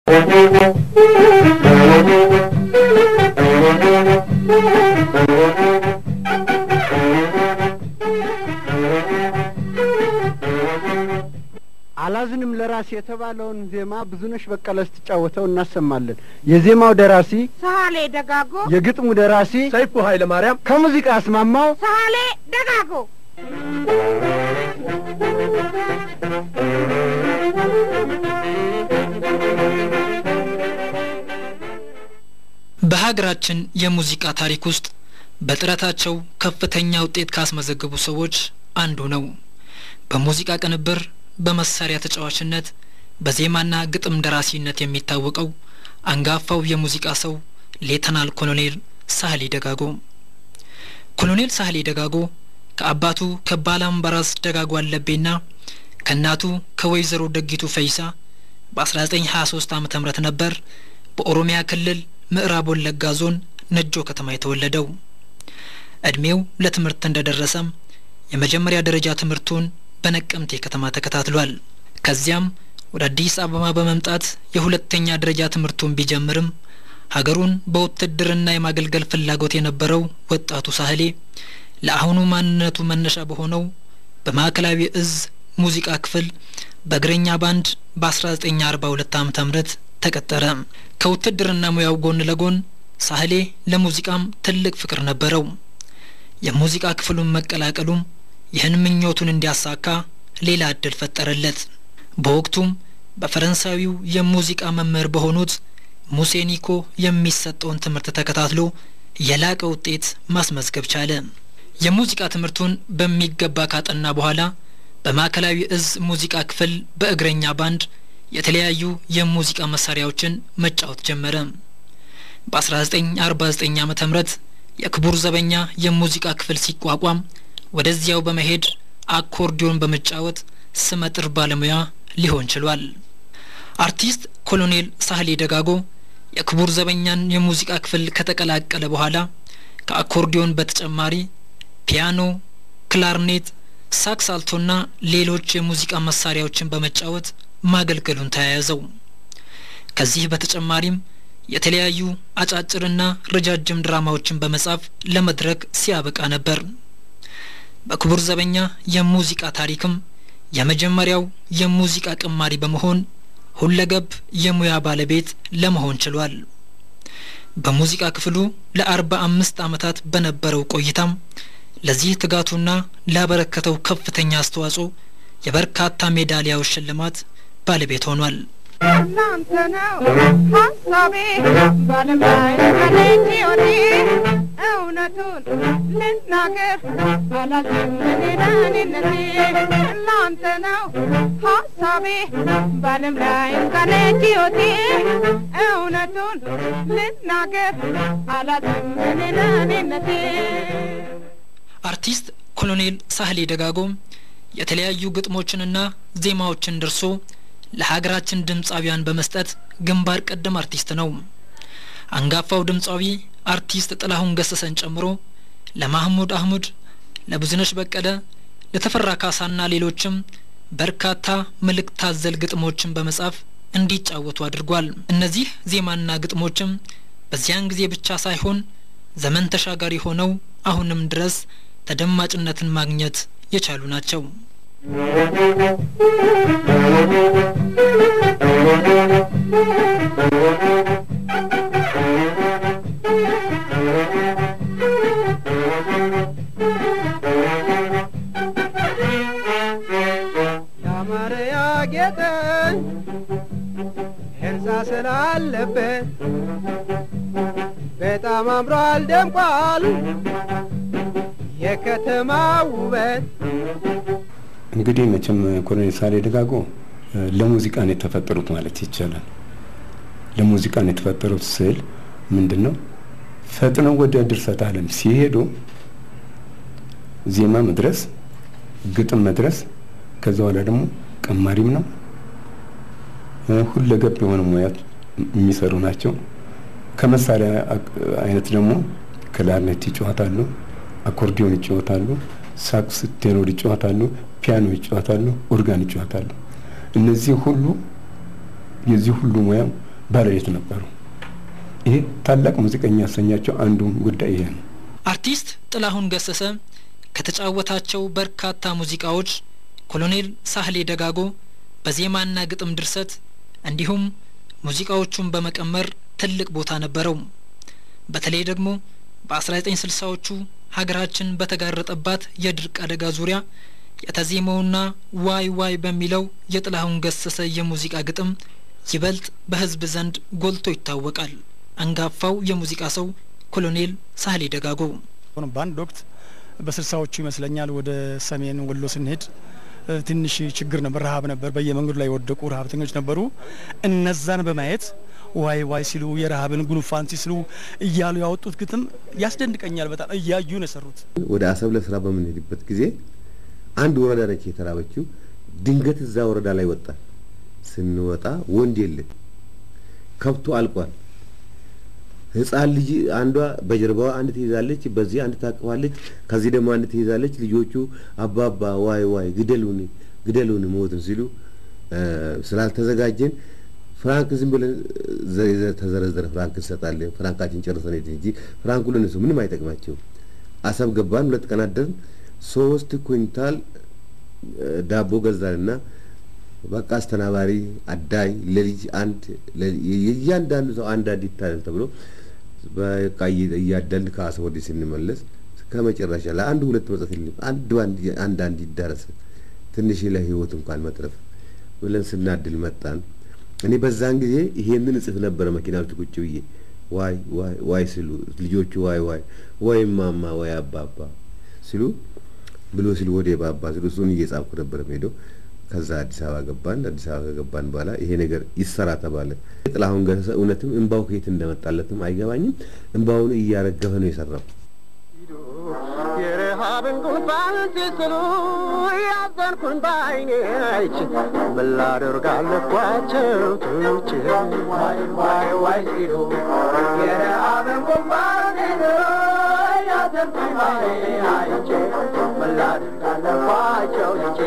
አላዝንም ለራሴ የተባለውን ዜማ ብዙነሽ በቀለ ስትጫወተው እናሰማለን። የዜማው ደራሲ ሳሌ ደጋጎ፣ የግጥሙ ደራሲ ሰይፉ ኃይለ ማርያም ከሙዚቃ አስማማው ሳሌ ደጋጎ በሀገራችን የሙዚቃ ታሪክ ውስጥ በጥረታቸው ከፍተኛ ውጤት ካስመዘገቡ ሰዎች አንዱ ነው። በሙዚቃ ቅንብር፣ በመሳሪያ ተጫዋችነት፣ በዜማና ግጥም ደራሲነት የሚታወቀው አንጋፋው የሙዚቃ ሰው ሌተናል ኮሎኔል ሳህሌ ደጋጎ። ኮሎኔል ሳህሌ ደጋጎ ከአባቱ ከባላምባራስ ደጋጎ አለቤና ከእናቱ ከወይዘሮ ደጊቱ ፈይሳ በ1923 ዓ ም ነበር በኦሮሚያ ክልል ምዕራብ ወለጋ ዞን ነጆ ከተማ የተወለደው። እድሜው ለትምህርት እንደደረሰም የመጀመሪያ ደረጃ ትምህርቱን በነቀምቴ ከተማ ተከታትሏል። ከዚያም ወደ አዲስ አበባ በመምጣት የሁለተኛ ደረጃ ትምህርቱን ቢጀምርም ሀገሩን በውትድርና የማገልገል ፍላጎት የነበረው ወጣቱ ሳህሌ ለአሁኑ ማንነቱ መነሻ በሆነው በማዕከላዊ እዝ ሙዚቃ ክፍል በእግረኛ ባንድ በ1942 ዓ ም ተቀጠረ። ከውትድርና ሙያው ጎን ለጎን ሳህሌ ለሙዚቃም ትልቅ ፍቅር ነበረው። የሙዚቃ ክፍሉን መቀላቀሉም ይህን ምኞቱን እንዲያሳካ ሌላ እድል ፈጠረለት። በወቅቱም በፈረንሳዊው የሙዚቃ መምህር በሆኑት ሙሴ ኒኮ የሚሰጠውን ትምህርት ተከታትሎ የላቀ ውጤት ማስመዝገብ ቻለ። የሙዚቃ ትምህርቱን በሚገባ ካጠና በኋላ በማዕከላዊ እዝ ሙዚቃ ክፍል በእግረኛ ባንድ የተለያዩ የሙዚቃ መሳሪያዎችን መጫወት ጀመረ። በ1949 ዓመተ ምህረት የክቡር ዘበኛ የሙዚቃ ክፍል ሲቋቋም ወደዚያው በመሄድ አኮርዲዮን በመጫወት ስመጥር ባለሙያ ሊሆን ችሏል። አርቲስት ኮሎኔል ሳህሌ ደጋጎ የክቡር ዘበኛን የሙዚቃ ክፍል ከተቀላቀለ በኋላ ከአኮርዲዮን በተጨማሪ ፒያኖ፣ ክላርኔት፣ ሳክስ አልቶና ሌሎች የሙዚቃ መሳሪያዎችን በመጫወት ማገልገሉን ተያያዘው። ከዚህ በተጨማሪም የተለያዩ አጫጭርና ረጃጅም ድራማዎችን በመጻፍ ለመድረክ ሲያበቃ ነበር። በክቡር ዘበኛ የሙዚቃ ታሪክም የመጀመሪያው የሙዚቃ ቅማሪ በመሆን ሁለገብ የሙያ ባለቤት ለመሆን ችሏል። በሙዚቃ ክፍሉ ለአርባ አምስት ዓመታት በነበረው ቆይታም ለዚህ ትጋቱና ላበረከተው ከፍተኛ አስተዋጽኦ የበርካታ ሜዳሊያዎች ሽልማት ባለቤት ሆኗል። እናንተ ነው ሀሳቤ ባለም ላይ ከሌት ወዴ እውነቱን ልናገር አላዝም ሌላኔነቴ እናንተ ነው ሀሳቤ ባለም ላይ ከሌት ወዴ እውነቱን ልናገር አላዝም ሌላኔነቴ አርቲስት ኮሎኔል ሳህሌ ደጋጎም የተለያዩ ግጥሞችንና ዜማዎችን ደርሶ ለሀገራችን ድምፃዊያን በመስጠት ግንባር ቀደም አርቲስት ነው። አንጋፋው ድምፃዊ አርቲስት ጥላሁን ገሰሰን ጨምሮ ለማህሙድ አህሙድ፣ ለብዙነሽ በቀለ፣ ለተፈራ ካሳና ሌሎችም በርካታ መልእክት አዘል ግጥሞችን በመጻፍ እንዲጫወቱ አድርጓል። እነዚህ ዜማና ግጥሞችም በዚያን ጊዜ ብቻ ሳይሆን ዘመን ተሻጋሪ ሆነው አሁንም ድረስ ተደማጭነትን ማግኘት የቻሉ ናቸው። ያማረ ያጌጠ ህንፃ ስላለበት በጣም አምሯል ደምቋል የከተማ ውበት። እንግዲህ መቼም ኮሎኔል ሳህሌ ደጋጎ ለሙዚቃ ነው የተፈጠሩት ማለት ይቻላል። ለሙዚቃ ነው የተፈጠሩት ስል ምንድን ነው ፈጥነው ወደ ድርሰት ዓለም ሲሄዱ ዜማ መድረስ፣ ግጥም መድረስ፣ ከዛ በኋላ ደግሞ ቀማሪም ነው ሁለገብ የሆነ ሙያ የሚሰሩ ናቸው። ከመሳሪያ አይነት ደግሞ ክላርኔት ይጫወታሉ፣ አኮርዲዮን ይጫወታሉ፣ ሳክስ ቴኖር ይጫወታሉ፣ ፒያኖ ይጫወታሉ፣ ኦርጋን ይጫወታሉ። እነዚህ ሁሉ የዚህ ሁሉ ሙያ ባለቤት ነበሩ። ይሄ ታላቅ ሙዚቀኛ ያሰኛቸው አንዱ ጉዳይ ይሄ ነው። አርቲስት ጥላሁን ገሰሰ ከተጫወታቸው በርካታ ሙዚቃዎች ኮሎኔል ሳህሌ ደጋጎ በዜማና ግጥም ድርሰት እንዲሁም ሙዚቃዎቹን በመቀመር ትልቅ ቦታ ነበረው። በተለይ ደግሞ በ1960ዎቹ ሀገራችን በተጋረጠባት የድርቅ አደጋ ዙሪያ የተዜመውና ዋይ ዋይ በሚለው የጥላሁን ገሰሰ የሙዚቃ ግጥም ይበልጥ በሕዝብ ዘንድ ጎልቶ ይታወቃል። አንጋፋው የሙዚቃ ሰው ኮሎኔል ሳህሌ ደጋጎ በአንድ ወቅት በስልሳዎቹ ይመስለኛል ወደ ሰሜን ወሎ ስንሄድ ትንሽ ችግር ነበር፣ ረሀብ ነበር። በየመንገዱ ላይ የወደቁ ረሀብተኞች ነበሩ። እነዛን በማየት ዋይ ዋይ ሲሉ የረሀብን ጉንፋን ሲስሉ እያሉ ያወጡት ግጥም ያስደንቀኛል። በጣም እያዩ ነው የሰሩት። ወደ አሰብ ለስራ በምንሄድበት ጊዜ አንድ ወረዳ ነች የተራበችው። ድንገት እዛ ወረዳ ላይ ወጣ። ስንወጣ ወንድ የለም፣ ከብቱ አልቋል። ህፃን ልጅ አንዷ በጀርባዋ አንድ ትይዛለች፣ በዚህ አንድ ታቅፋለች፣ ከዚህ ደግሞ አንድ ትይዛለች። ልጆቹ አባባ ዋይ ዋይ ግደሉን ግደሉን ሞትን ሲሉ ስላልተዘጋጀን ፍራንክ ዝም ብለን ተዘረዘረ ፍራንክ እንሰጣለን፣ ፍራንካችን ጨርሰን ሄድን እንጂ ፍራንኩ ለነሱ ምንም አይጠቅማቸው። አሰብ ገባን። ሁለት ቀን አደርን። ሶስት ኩንታል ዳቦ ገዛንና በቃ አስተናባሪ አዳይ ለልጅ አንድ የእያንዳንዱ ሰው አንድ አንድ ይታለን ተብሎ በቃ እያዳልን ከአሰብ ወዲህ ስንመለስ ከመጨረሻ ለአንዱ ሁለት መጽት የለም አንድ አንድ አንድ ይዳረስ ትንሽ ለህይወት እንኳን መትረፍ ብለን ስናድል መጣን። እኔ በዛን ጊዜ ይሄንን እጽፍ ነበረ መኪና ውስጥ ቁጭ ብዬ ዋይ ዋይ ዋይ ሲሉ ልጆቹ ዋይ ዋይ ወይ ማማ ወይ አባባ ሲሉ ብሎ ሲሉ ወደ ባባ ሲሉ እሱን እየጻፍኩ ነበረ ሄደው ከዛ አዲስ አበባ ገባን። አዲስ አበባ ከገባን በኋላ ይሄ ነገር ይሰራ ተባለ። ጥላሁን ገሰሰ እውነትም እንባው ከየት እንደመጣለትም አይገባኝም። እንባውን እያረገፈ ነው የሰራው። የረሃብን ጉንፋን ሲስሉ ያዘንኩኝ በዓይኔ አይቼ ምን ላደርግ አለኳቸው ትቼ ዋይ ዋይ ዋይ ሲሉ የረሃብን ጉንፋን ሲስሉ ያዘንኩኝ በዓይኔ አይቼ ምን ላደርግ አለኳቸው ትቼ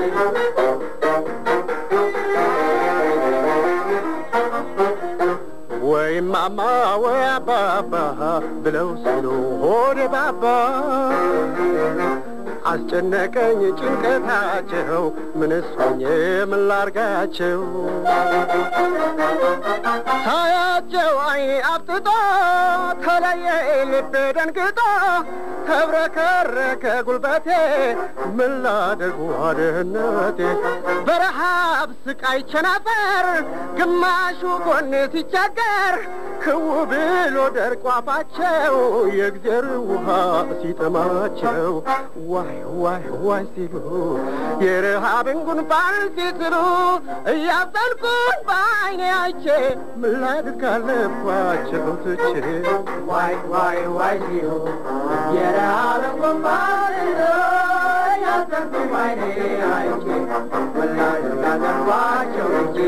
ወይ ማማ ወይ አባባ ብለው ሲሉ ሆዴ ባባ አስጨነቀኝ ጭንቀታቸው ምንስ ሆኜ ምን ላርጋቸው ሳያቸው አይኔ አብጥጦ ተለየ ልቤ ደንግጦ ተብረከረከ ጉልበቴ ምን ላደርግ ዋድህነቴ በረሃብ ስቃይ ቸነፈር ግማሹ ጎኔ ሲቸገር ክው ብሎ ደርቆ አፋቸው የእግዜር ውሃ ሲጠማቸው ዋይ ዋይ ዋይ ሲሉ የረሃብን ጉንፋን ሲስሉ እያዘንኩኝ በዓይኔ አይቼ ምን ላድርግ አለባቸው ትቼ ዋይ ዋይ ዋይ ሲሉ የረሃብን ጉንፋን ሲስሉ እያዘንኩኝ በዓይኔ አይቼ ምን ላድርግ አለባቸው ትቼ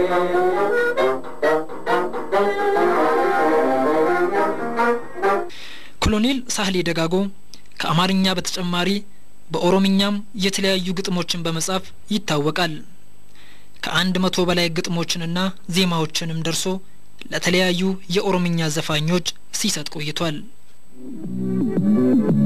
ኮሎኔል ሳህሌ ደጋጎ ከአማርኛ በተጨማሪ በኦሮምኛም የተለያዩ ግጥሞችን በመጻፍ ይታወቃል። ከአንድ መቶ በላይ ግጥሞችንና ዜማዎችንም ደርሶ ለተለያዩ የኦሮምኛ ዘፋኞች ሲሰጥ ቆይቷል።